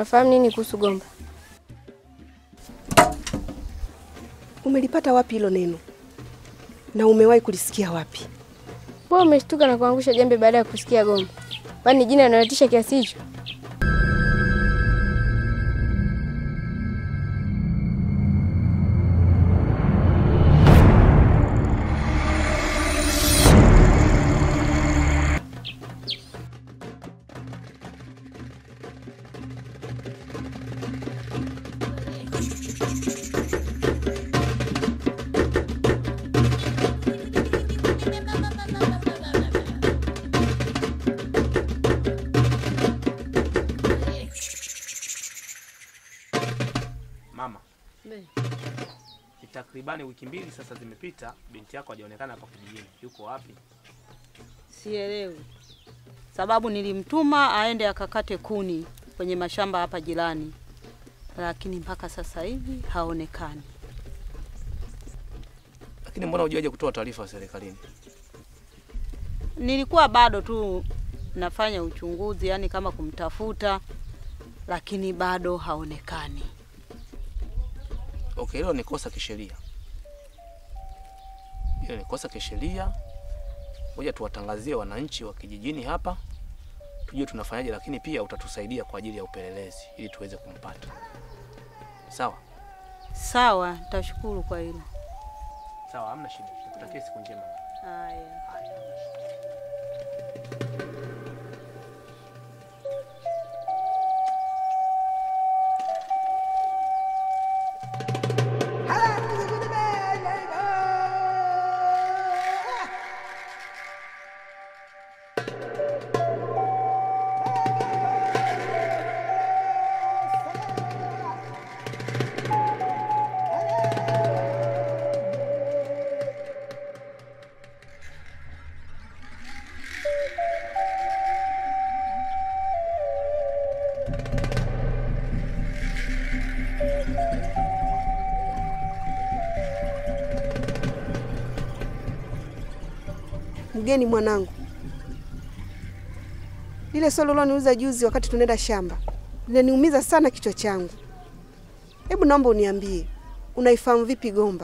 Unafahamu nini kuhusu Gomba? Umelipata wapi hilo neno na umewahi kulisikia wapi? Wewe umeshtuka na kuangusha jembe baada ya kusikia Gomba, kwani jina linalotisha kiasi hicho? Mama, ni takribani wiki mbili sasa zimepita, binti yako hajaonekana hapa kijijini. Yuko wapi? Sielewi sababu nilimtuma aende akakate kuni kwenye mashamba hapa jirani, lakini mpaka sasa hivi haonekani. Lakini mbona hujaje kutoa taarifa serikalini? Nilikuwa bado tu nafanya uchunguzi, yani kama kumtafuta, lakini bado haonekani. Okay, hilo ni kosa kisheria, hilo ni kosa kisheria. Ngoja tuwatangazie wananchi wa kijijini hapa, tujue tunafanyaje, lakini pia utatusaidia kwa ajili ya upelelezi ili tuweze kumpata. Sawa Sawa, tashukuru kwa hilo. sawa, hamna shida. Nikutakie siku njema. Haya. Mgeni mwanangu, lile swali uloniuliza juzi wakati tunaenda shamba linaniumiza sana kichwa changu. Hebu naomba uniambie, unaifahamu vipi Gomba?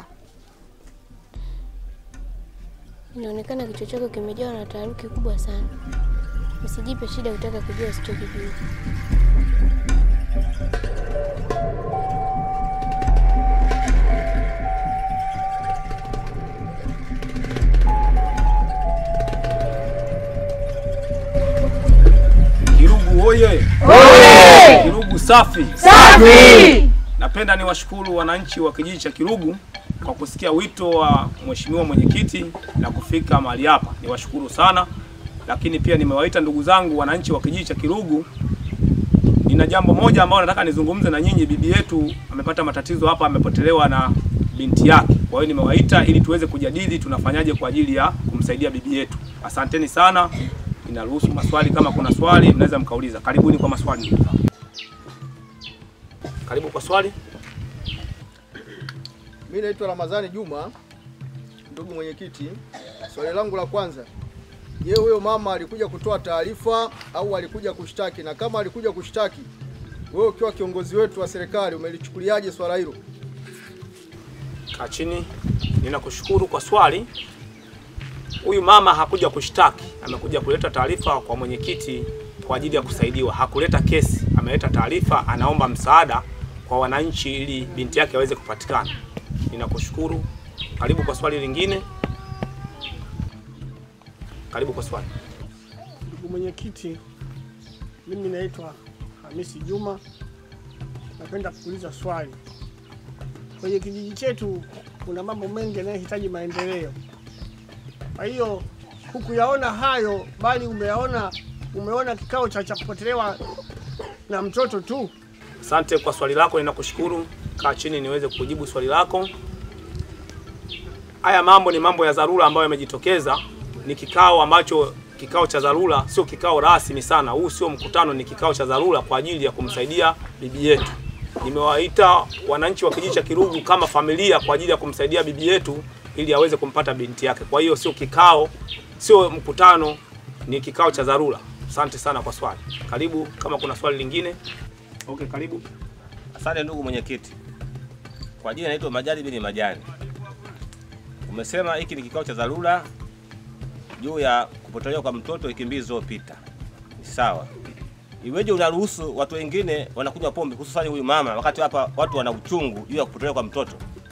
Inaonekana kichwa chako kimejawa na taharuki kubwa sana. Usijipe shida kutaka kujua usichokijua. Kirugu oye! Oye! Kirugu safi safi. Napenda niwashukuru wananchi wa kijiji cha Kirugu kwa kusikia wito wa mheshimiwa mwenyekiti na kufika mahali hapa. Niwashukuru sana, lakini pia nimewaita ndugu zangu wananchi wa kijiji cha Kirugu. Nina jambo moja ambalo nataka nizungumze na nyinyi. Bibi yetu amepata matatizo hapa, amepotelewa na binti yake. Kwa hiyo nimewaita ili tuweze kujadili tunafanyaje kwa ajili ya kumsaidia bibi yetu. Asanteni sana. Ninaruhusu maswali, kama kuna swali mnaweza mkauliza. Karibuni kwa maswali. ndugu zangu. Karibu kwa swali. Mimi naitwa Ramadhani Juma, ndugu mwenyekiti. Swali langu la kwanza, je, huyo mama alikuja kutoa taarifa au alikuja kushtaki? Na kama alikuja kushtaki, wewe ukiwa kiongozi wetu wa serikali umelichukuliaje swala hilo? Kaa chini. Ninakushukuru kwa swali. Huyu mama hakuja kushtaki, amekuja kuleta taarifa kwa mwenyekiti kwa ajili ya kusaidiwa. Hakuleta kesi, ameleta taarifa, anaomba msaada kwa wananchi ili binti yake aweze kupatikana. Ninakushukuru. Karibu kwa swali lingine. Karibu kwa swali. Ndugu mwenyekiti, mimi naitwa Hamisi Juma. Napenda kuuliza swali. Kwenye kijiji chetu kuna mambo mengi yanayohitaji maendeleo. Kwa hiyo hukuyaona hayo, bali umeyaona umeona kikao cha cha kupotelewa na mtoto tu. Asante kwa swali lako, ninakushukuru. Kaa chini niweze kujibu swali lako. Haya mambo ni mambo ya dharura ambayo yamejitokeza. Ni kikao ambacho kikao cha dharura, sio kikao rasmi sana. Huu sio mkutano, ni kikao cha dharura kwa ajili ya kumsaidia bibi yetu. Nimewaita wananchi wa kijiji cha Kirugu kama familia kwa ajili ya kumsaidia bibi yetu ili aweze kumpata binti yake. Kwa hiyo sio kikao, sio mkutano, ni kikao cha dharura. Asante sana kwa swali. Karibu kama kuna swali lingine. Okay, karibu. Asante ndugu mwenyekiti. Kwa jina naitwa Majani bin Majani. Umesema hiki ni kikao cha dharura juu ya kupotelewa kwa mtoto wiki mbili zilizopita. Ni sawa. Iweje unaruhusu watu wengine wanakunywa pombe hususani huyu mama wakati hapa watu wana uchungu juu ya kupotelewa kwa mtoto?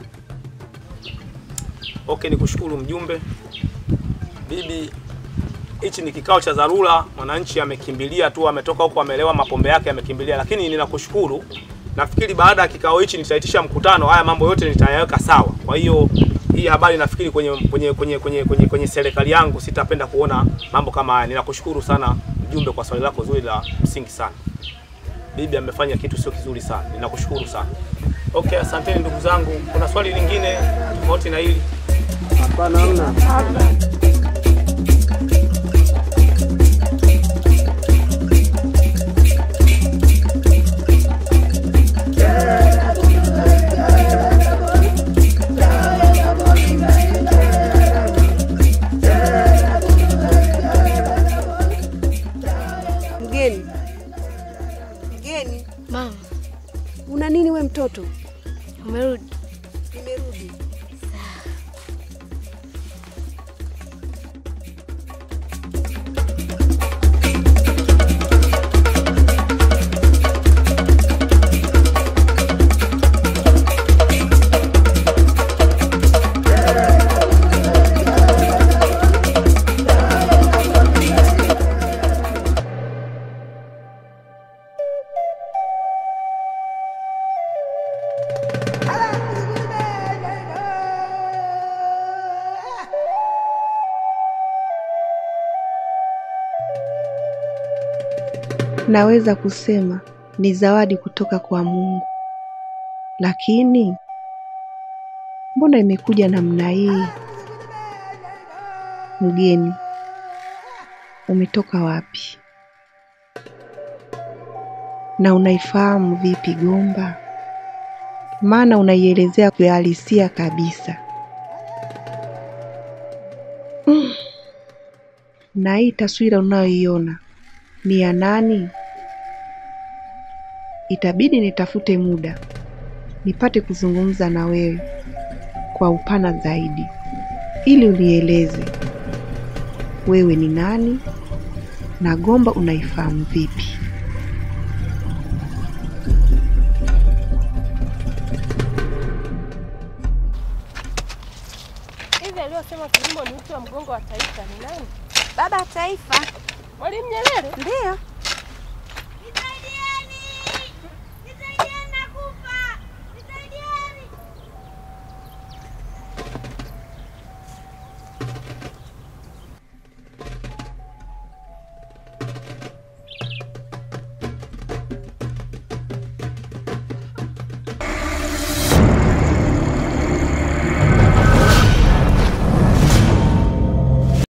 Okay, nikushukuru mjumbe. Bibi, hichi ni kikao cha dharura, mwananchi amekimbilia tu, ametoka huko amelewa mapombe yake amekimbilia, lakini ninakushukuru. Nafikiri baada ya kikao hichi nitaitisha mkutano, haya mambo yote nitayaweka sawa. Kwa hiyo hii habari nafikiri kwenye kwenye kwenye kwenye kwenye, kwenye serikali yangu sitapenda kuona mambo kama haya. Ninakushukuru sana mjumbe kwa swali lako zuri la msingi sana. Bibi amefanya kitu sio kizuri sana, ninakushukuru sana. Okay, asanteni ndugu zangu. Kuna swali lingine tofauti na hili? Hapana, hamna. Mgeni, mgeni, Mama, una nini we mtoto? umerudi? Nimerudi. Naweza kusema ni zawadi kutoka kwa Mungu, lakini mbona imekuja namna hii? Mgeni, umetoka wapi na unaifahamu vipi Gomba? Maana unaielezea kuhalisia kabisa. Mm. Na hii taswira unayoiona ni ya nani? Itabidi nitafute muda nipate kuzungumza na wewe kwa upana zaidi, ili unieleze wewe ni nani na Gomba unaifahamu vipi. Hivi aliyosema kilimo ni uti wa mgongo wa taifa ni nani? Baba wa Taifa. Mwalimu Nyerere? Ndiyo.